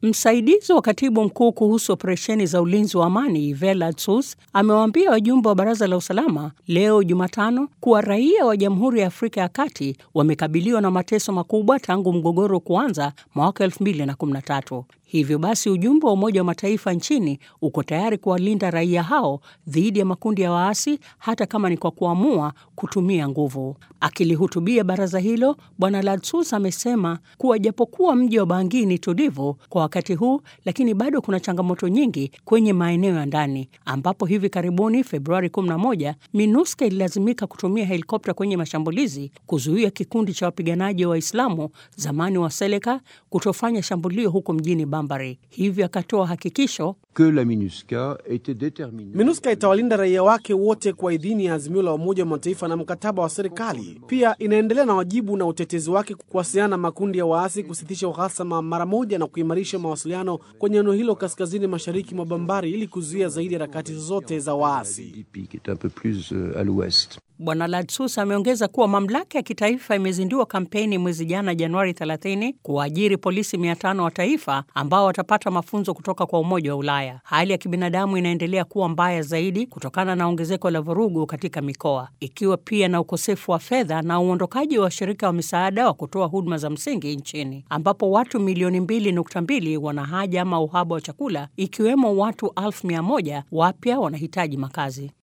Msaidizi wa katibu mkuu kuhusu operesheni za ulinzi wa amani Yves Ladsus amewaambia wajumbe wa baraza la usalama leo Jumatano kuwa raia wa Jamhuri ya Afrika ya Kati wamekabiliwa na mateso makubwa tangu mgogoro kuanza mwaka 2013. Hivyo basi ujumbe wa Umoja wa Mataifa nchini uko tayari kuwalinda raia hao dhidi ya makundi ya waasi hata kama ni kwa kuamua kutumia nguvu. Akilihutubia baraza hilo, Bwana Ladsus amesema kuwa japokuwa mji wa Bangui ni tulivu kwa wakati huu, lakini bado kuna changamoto nyingi kwenye maeneo ya ndani, ambapo hivi karibuni Februari 11 MINUSCA ililazimika kutumia helikopta kwenye mashambulizi kuzuia kikundi cha wapiganaji wa Waislamu zamani wa Seleka kutofanya shambulio huko mjini Bambari. Hivyo akatoa hakikisho que la MINUSCA était déterminée. MINUSCA itawalinda raia wake wote kwa idhini ya azimio la Umoja wa Mataifa na mkataba wa serikali. Pia inaendelea na wajibu na utetezi wake kuwasiliana na makundi ya waasi, kusitisha uhasama mara moja na kuimarisha mawasiliano kwenye eneo hilo kaskazini mashariki mwa Bambari ili kuzuia zaidi harakati zozote za waasi. Lipi, qui est un peu plus euh, à l'ouest. Bwana Ladsus ameongeza kuwa mamlaka ya kitaifa imezindua kampeni mwezi jana Januari 30 kuwaajiri polisi 500 wa taifa ambao watapata mafunzo kutoka kwa Umoja wa Ulaya. Hali ya kibinadamu inaendelea kuwa mbaya zaidi kutokana na ongezeko la vurugu katika mikoa, ikiwa pia na ukosefu wa fedha na uondokaji wa washirika wa misaada wa kutoa huduma za msingi nchini, ambapo watu milioni 2.2 wana haja ama uhaba wa chakula, ikiwemo watu elfu mia moja wapya wanahitaji makazi.